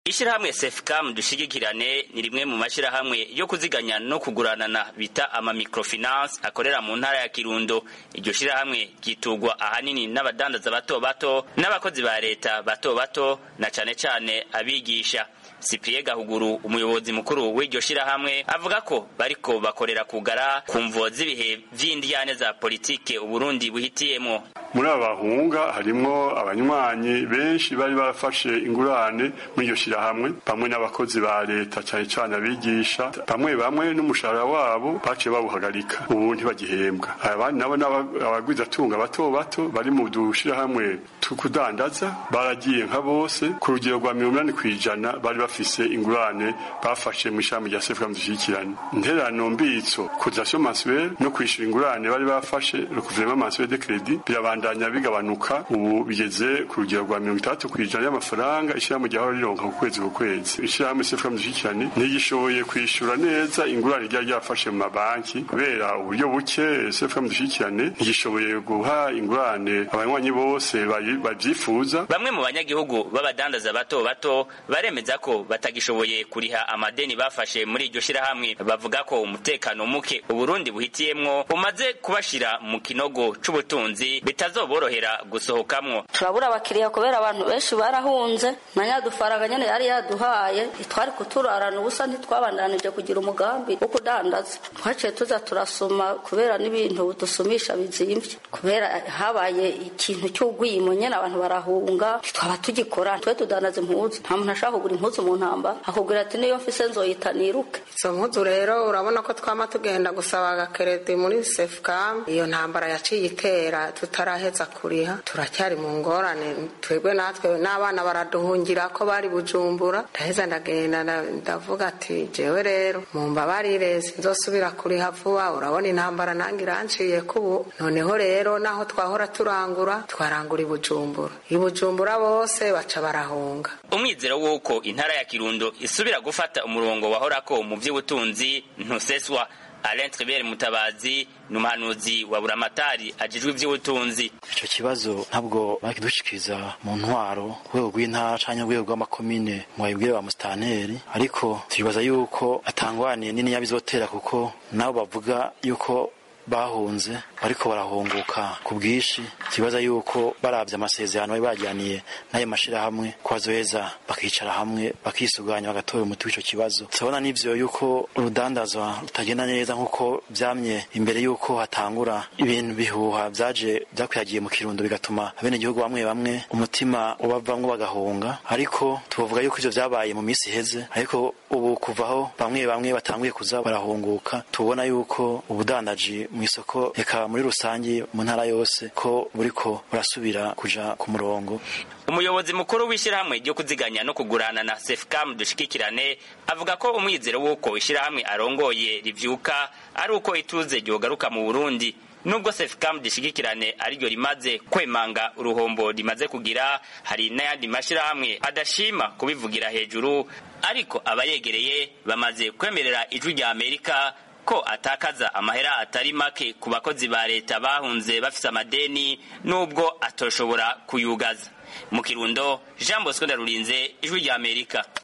ishirahamwe sefcam dushigikirane ni rimwe mu mashirahamwe yo kuziganya no kuguranana bita ama microfinance akorera mu ntara ya kirundo iryo shirahamwe ryitugwa ahanini n'abadandaza bato bato n'abakozi ba leta bato bato na cane cane abigisha Cyprien Gahuguru umuyobozi mukuru w'iryo shirahamwe avuga ko bariko bakorera kugara ku mvo z'ibihe vy'indyane za politike Uburundi buhitiyemo muri aba bahunga harimwo abanywanyi benshi bari barafashe ingurane muri iryo shirahamwe bamwe n'abakozi ba leta cyane cyane abigisha bamwe bamwe n'umushahara wabo baciye bawuhagarika ubu ntibagihembwa abandi nabo abagwizatunga bato bato bari mu dushirahamwe tukudandaza baragiye nka bose ku rugero rwa mirongo inani kw'ijana bari bafise ingurane bafashe mu ishami rya sefuka dushyikirane interano mbitso cotisation mensuelle no kwishyura ingurane bari bafashe le gouvernement mensuel de crédit birabandanya bigabanuka ubu bigeze ku rugero rwa mirongo itandatu kw'ijana y'amafaranga ishyirahamwe ryahora rironka ku kwezi ku kwezi ishyirahamwe sefuka dushyikirane ntigishoboye kwishyura neza ingurane ryari ryafashe mu mabanki kubera uburyo buke sefuka dushyikirane ntigishoboye guha ingurane abanywanyi bose babyifuza bamwe mu banyagihugu b'abadandaza bato bato baremeza ko batagishoboye kuriha amadeni bafashe muri iryo shirahamwe bavuga ko umutekano muke uburundi buhitiyemwo umaze kubashira mu kinogo c'ubutunzi bitazoborohera gusohokamwo turabura abakiriya kubera abantu benshi barahunze na nyadufaranga nyene yari yaduhaye twari kuturarana ubusa ntitwabandanije kugira umugambi wo kudandaza twaciye tuza turasoma kubera n'ibintu dusumisha bizimvye kubera habaye ikintu cy'ugwimo nyene abantu barahunga twaba tugikora twe tudandaza impuzu nta muntu ashaka kugura impuzu mu ntamba akubwira ati niyo mfise nzoyita niruke izo mpuzu rero urabona ko twama tugenda gusaba agakeredi muri sefcam iyo ntambara yaciye itera tutaraheza kuriha turacyari mu ngorane twebwe natwe n'abana baraduhungira ko bari bujumbura ndaheza ndagenda ndavuga ati jewe rero mumbabarire sinzosubira kuriha vuba urabona intambara nange iranciye kubu noneho rero naho twahora turangura twarangura i bujumbura i bujumbura bose baca barahunga umwizero w'uko intara ya kirundo isubira gufata umurongo wahorako mu by'ubutunzi ntuseswa Alain Tribert Mutabazi ni umuhanuzi wa buramatari ajejwe ivy'ubutunzi ico kibazo ntabwo bakidushikiriza mu ntwaro rwego rw'intara canke urwego rw'amakomine mu babibwire ba musitanteri ariko twibaza yuko atangwaniye nini yabizotera kuko nabo bavuga yuko bahunze bariko barahunguka ku bwinshi kibaza yuko baravye amasezerano bari bajyaniye n'ayo mashirahamwe ko bazoheza bakicara hamwe bakisuganya bagatora umuti w'ico kibazo turabona n'ivyo yuko urudandazwa rutagenda neza nk'uko vyamye imbere yuko hatangura ibintu bihuha vyaje vyakwihagiye mu kirundo bigatuma abenegihugu bamwe bamwe umutima ubavamwo bagahunga ariko tubavuga yuko ivyo vyabaye mu minsi iheze ariko ubu kuvaho bamwe bamwe batanguye kuza barahunguka tubona yuko ubudandaji mu isoko eka muri rusange mu ntara yose ko buriko burasubira kuja ku murongo umuyobozi mukuru w'ishyirahamwe ryo kuziganya no kugurana na sefcam dushikikirane avuga ko umwizero w'uko ishyirahamwe arongoye rivyuka ari uko ituze ryogaruka mu burundi nubwo sefcam dishigikirane ariryo rimaze kwemanga uruhombo rimaze kugira hari n'ayandi mashirahamwe adashima kubivugira hejuru ariko abayegereye bamaze kwemerera ijwi rya amerika ko atakaza amahera atari make ku bakozi ba leta bahunze bafise amadeni nubwo atoshobora kuyugaza mu kirundo jean bosco ndarurinze ijwi rya amerika